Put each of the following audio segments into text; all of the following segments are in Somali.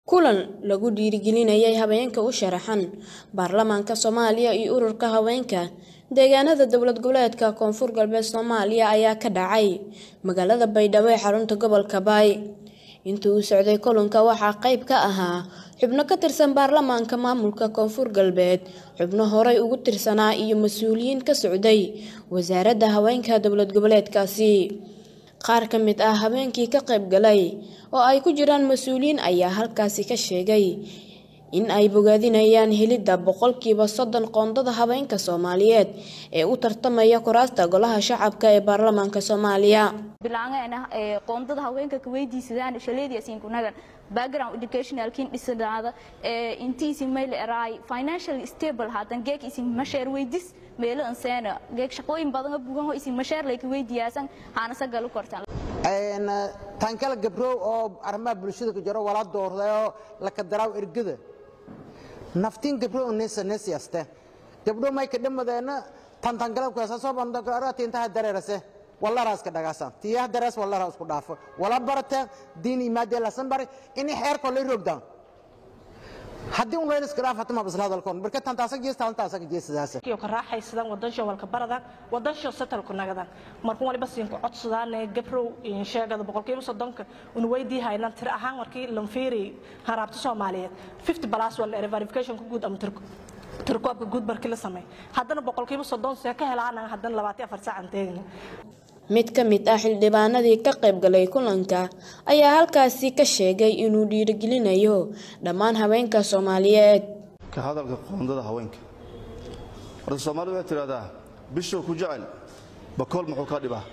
kulan lagu dhiirigelinayay haweenka u sharaxan baarlamaanka soomaaliya iyo ururka haweenka deegaanada dowlad goboleedka koonfur galbeed soomaaliya ayaa ka dhacay magaalada baydhabo ee xarunta gobolka baay intii uu socday kulanka waxaa qayb ka ahaa xubno ka tirsan baarlamaanka maamulka koonfur galbeed xubno horey ugu tirsanaa iyo mas-uuliyiin ka socday wasaaradda haweenka dowlad goboleedkaasi qaar ka mid ah habeenkii ka qayb galay oo ay ku jiraan mas-uuliyiin ayaa halkaasi ka sheegay in ay bogaadinayaan helidda boqolkiiba soddon qoondada haweenka soomaaliyeed ee u tartamaya kuraasta golaha shacabka ee baarlamaanka soomaaliya bilaangana ee qoondada haweenka ka weydiisadaan shaleediyaasiin kunagan background educationalkiin dhisanaada ee intiisi mayl eraay financial stable haatan geek isin masheer weydis meelo anseena geek shaqooyin badan bugan oo isin masheer lay ka weydiyaasan haana sagal u kortaan een tan kala gabrow oo arrimaha bulshada ku jiro wala doordayo la ka daraaw ergada naftiin gabrow neesa neesiyaste gabdho may ka dhamadeena tan tan kala ku soo banda ka arati inta dareerase walla raas ka dhagaasan tiya darees walla raas ku dhaafo wala barata diin imaade la san bari in xeer ko la rogdan haddii un leeyahay iskaraaf hatama bas hadalkoon marka tan taasag jeestaan taasag jeesadaas iyo ka raaxaysadaan wadansho walka baradan wadansho satalku nagadan markuu waliba siin ku codsadaan gabrow in sheegada boqolkiiba soddonka un weydii haynan tir ahaan markii lan fiiri haraabta Soomaaliyeed 50 plus wala verification ku guud ama tirku tirkoobka guud markii la sameey haddana boqolkiiba soddon see ka helaan haddana 24 saac aan teegin mid ka mid ah xildhibaanadii ka qayb galay kulanka ayaa halkaasi ka sheegay inuu dhiirigelinayo dhammaan haweenka soomaaliyeed ka hadalka qoondada haweenka horta soomaalidu waxay tidhahdaa bishow ku jecel bakool muxuu ka dhibaa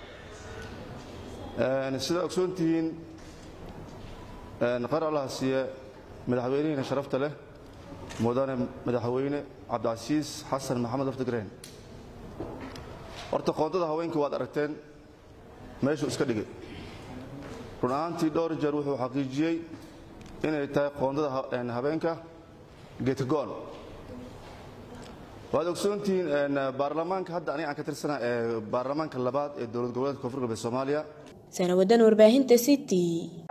sidaa ogsoon tihiin qar allaha siiye madaxweynihiina sharafta leh mudane madaxweyne cabdicasiis xasan maxamed aftigreen horta qoondada haweenka waad aragteen meeshuu iska dhigay run ahaantii dhowr jeer wuxuu xaqiijiyey inay tahay qoondada habeenka geedkago'on waad ogsoontihiin baarlamaanka hadda aniga aan ka tirsana ee baarlamaanka labaad ee dowlad goboleedka koonfur galbeed soomaaliya sanawadan warbaahinta city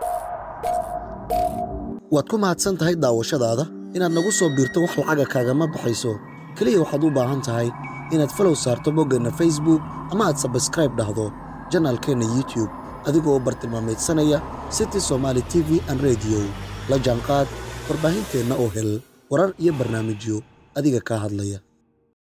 waad ku mahadsan tahay daawashadaada inaad nagu soo biirto wax lacaga kaagama baxayso keliya waxaad u baahan tahay inaad falow saarto boggeenna facebook ama aad sabskraib dhahdo janaalkeenna youtube adigoo bartilmaameedsanaya city somaali t v an rediyo la jaanqaad warbaahinteenna oo hel warar iyo barnaamijyo adiga kaa hadlaya